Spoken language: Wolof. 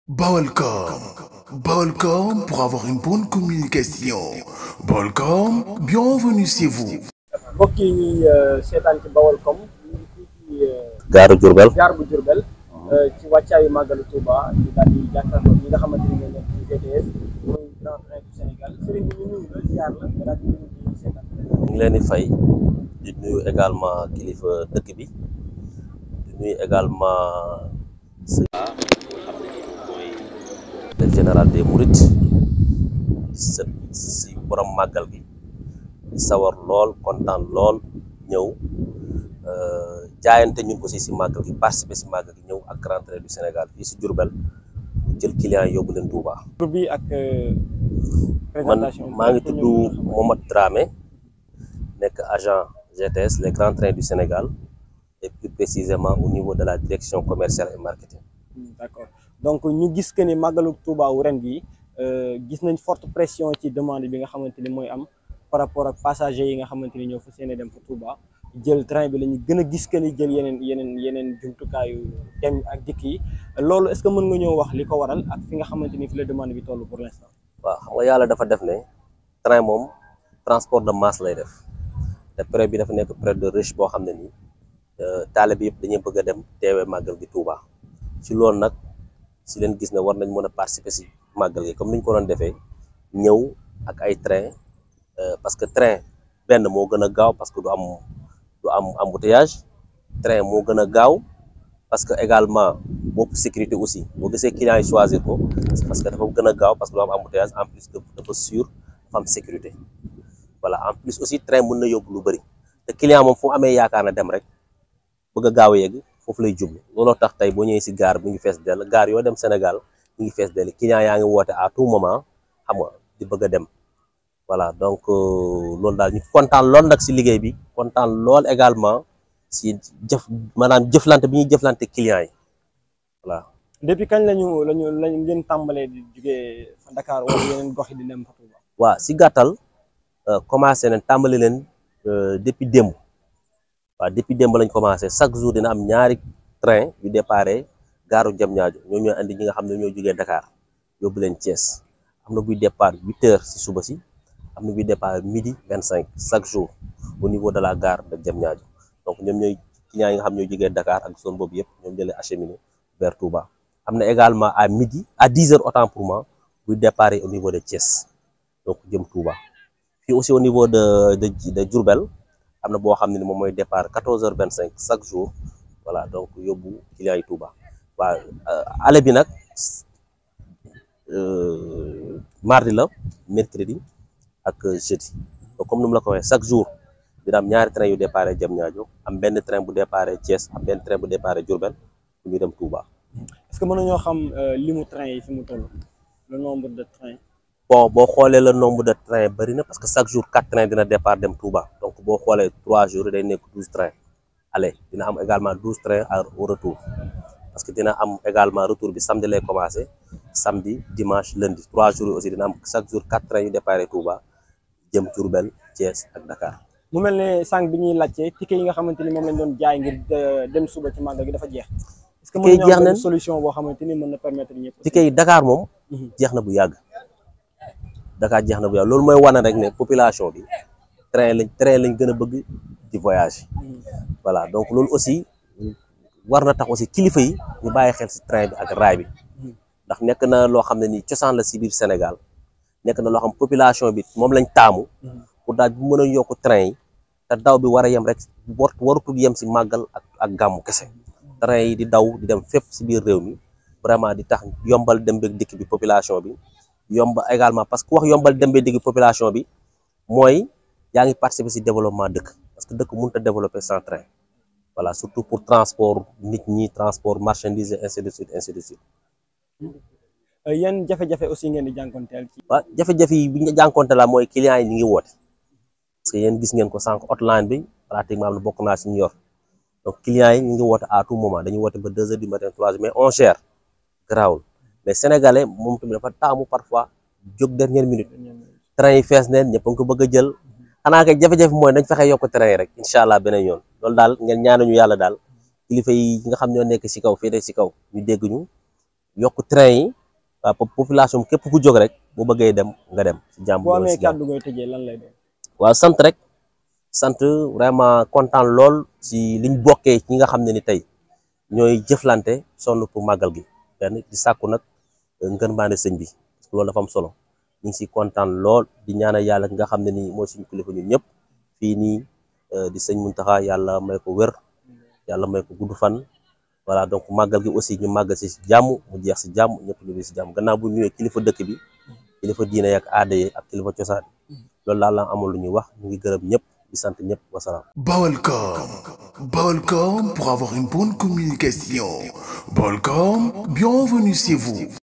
Balcom. Balcom pour avoir une bonne communication. Balcom, bienvenue chez vous. mbokk yi ñuy seetaan ci Baolcom ñu ngi fii ci gaaru Diourbel gaar bu Diourbel ci wàccaayu màggalu Touba ñu daal di jàkkaarloo ñi nga xamante ni ngeen nekk ci GTS muy Grand Train du Sénégal sëriñ bi ñu nuyu la ziar la nga daal di nuyu di seetaan ñu ngi leen di fay di nuyu également kilifa dëkk bi di nuyu également sëñ mooy le général des Mourides sa si borom màggal gi di sawar lool kontaan lool ñëw jaayante ñun aussi si màggal gi participer si màggal gi ñëw ak Grand Train du Sénégal fii si Diourbel mu jël client yi yóbbu leen Touba. tur bi ak man présentation maa ngi tudd Mohamed Dramé nekk agent GTS les grands trains du Sénégal et plus précisément au niveau de la direction commerciale et marketing. d'accord donc ñu gis que ni màggalu Touba wu ren gi gis nañ forte pression ci demande bi nga xamante ni mooy am par rapport ak passagers yi nga xamante ni ñoo fas yéene dem fa Touba jël train bi la ñu gën a gis que ni jël yeneen yeneen yeneen jumtukaayu dem ak dikk yi loolu est-ce que mën nga ñëw wax li ko waral ak fi nga xamante ni fi la demande bi toll pour l'instant. waaw xam nga yàlla dafa def ne train moom transport de masse lay def te période bi dafa nekk période de riche boo xam ne nii taalibe yëpp dañuy bëgg a dem teewee màggal gi Touba ci loolu nag si leen gis ne war nañ mën a participer si màggal gi comme ni ñu ko doon defee ñëw ak ay train parce que train benn moo gën a gaaw parce que du am du am embouteillage train moo gën a gaaw parce que également bopp sécurité aussi boo gisee client yi choisir ko parce que dafa gën a gaaw parce que du am embouteillage en plus dafa sûr dafa am sécurité voilà en plus aussi train mën na yóbbu lu bëri te client moom fu amee yaakaar na dem rek bëgg a gaaw a yegg foofu lay jublu looloo tax tey boo ñëwee si gaar bu ngi fees dell gaar yoo dem Sénégal mu ngi fees dell client yaa ngi woote à tout moment xam nga di bëgg a dem voilà donc loolu daal ñu kontaan lool nag si liggéey bi kontaan lool également si jëf maanaam jëflante bi ñuy jëflante client yi voilà. depuis kañ lañu lañu lañ ngeen tàmbalee di jugee fa Dakar wala yeneen gox yi di dem fa Touba. waaw si gàttal commencé nañ tàmbali leen depuis démb waaw depuis démb lañ commencé chaque jour dina am ñaari train yu déparé gaaru Diamniadio ñoo ñooy andi ñi nga xam ne ñoo jógee Dakar yóbbu leen Thiès am na buy départ huit heures si suba si am na buy départ midi vingt cinq chaque jour au niveau de la gare de Diamniadio donc ñoom ñooy clients yi nga xam ñoo jógee Dakar ak zone boobu yëpp ñoom jëlee acheminé vers Touba am na également à midi à dix heures autant pour moi buy départ au niveau de Thiès donc jëm Touba fii aussi au niveau de de de Diourbel am na boo xam ne ni moom mooy départ quatorze heures vingt cinq chaque jour voilà donc yóbbu clients yi Touba waaw aller bi nag mardi la mercredi ak jeudi donc comme ni mu la ko waxee chaque jour dina am ñaari train yu départ Diamniadio am benn train bu départ Thiès am benn train bu départ Diourbel bu ñu dem Touba. est-ce que mën nañoo xam limu train yi fi mu toll le nombre de trains. bon boo xoolee le nombre de trains bëri na parce que chaque jour quatre trains dina départ dem Touba donc boo xoolee trois jours day nekk douze trains aller dina am également douze trains au retour parce que dina am également retour bi samedi lay commencé samedi dimanche lundi trois jours aussi dina am chaque jour quatre trains yu départ Touba jëm Diourbel Thiès ak Dakar. mu mel ne sànq bi ñuy laajte ticket yi nga xamante ni moom lañ doon jaay ngir dem suba ci màggal gi dafa jeex. est-ce que mën nañoo am solution boo xamante ni mën na permettre ñëpp. ticket yi Dakar moom. jeex na bu yàgg. Dakar jeex na bu yàgg loolu mooy wane rek ne population bi train lañ train lañ gën a bëgg di voyage. voilà donc loolu aussi war na tax aussi kilifa yi ñu bàyyi xel ci train bi ak raay bi. ndax nekk na loo xam ne nii cosaan la ci biir Sénégal nekk na loo xam population bi moom lañ taamu. pour daal bu mën a yokk train yi te daw bi war a yem rek war warutul yem ci màggal ak ak gàmmu kese. train yi di daw di dem fépp ci biir réew mi vraiment di tax yombal dem beeg dikk bi population bi yomba également parce que wax yombal dem beeg dikk bi population bi mooy yaa ngi participer ci développement dëkk parce que dëkk mënut a développer sans train voilà surtout pour transport nit ñi transport marchandise ainsi de suite ainsi de suite. yan jafe-jafe aussi ngeen di jànkonteel ci. waaw jafe-jafe yi bi ñu jànkonte la mooy clients yi ñu ngi woote parce que yéen gis ngeen ko sànq hotline bi pratiquement am na bokk naa ci ñu yor. donc clients yi ñu ngi woote à tout moment dañuy woote ba deux heures du matin trois heures mais on gère garaawul mais sénégalais moom tamit dafa taamu parfois jóg dernière minute train yi fees neen ñëpp a ngi ko bëgg a jël xanaa kay jafe-jafe mooy dañ fexe yokk train yi rek incha allah beneen yoon loolu daal ngeen ñaanuñu yàlla daal kilifa yi nga xam ñoo nekk ci kaw féete ci kaw ñu dégg ñu yokk train yi waaw population képp ku jóg rek bu bëggee dem nga dem si jàmm boo amee kàddu gooy tëjee lan lay doon. waaw sant rek sant vraiment kontaan lool si liñ bokkee ñi nga xam ne ni tey ñooy jëflante sonn pour màggal gi benn di sàkku nag ngën maane sëñ bi parce que loolu dafa am solo ñu ngi si kontaan lool di ñaanal yàlla nga xam ne nii mooy suñu kilifa ñun ñëpp fii nii di sëñ Muntaxa yàlla may ko wér yàlla may ko gudd fan voilà donc màggal gi aussi ñu màggal si jàmm mu jeex si jàmm ñëpp ñu si jàmm gannaaw bu ñëwee kilifa dëkk bi kilifa diine ak aada yi ak kilifa cosaan loolu daal la amul lu ñuy wax ñu ngi gërëm ñëpp di sant ñëpp wasalaam. Balcom. Balcom pour avoir une bonne communication. Balcom, bienvenue chez vous.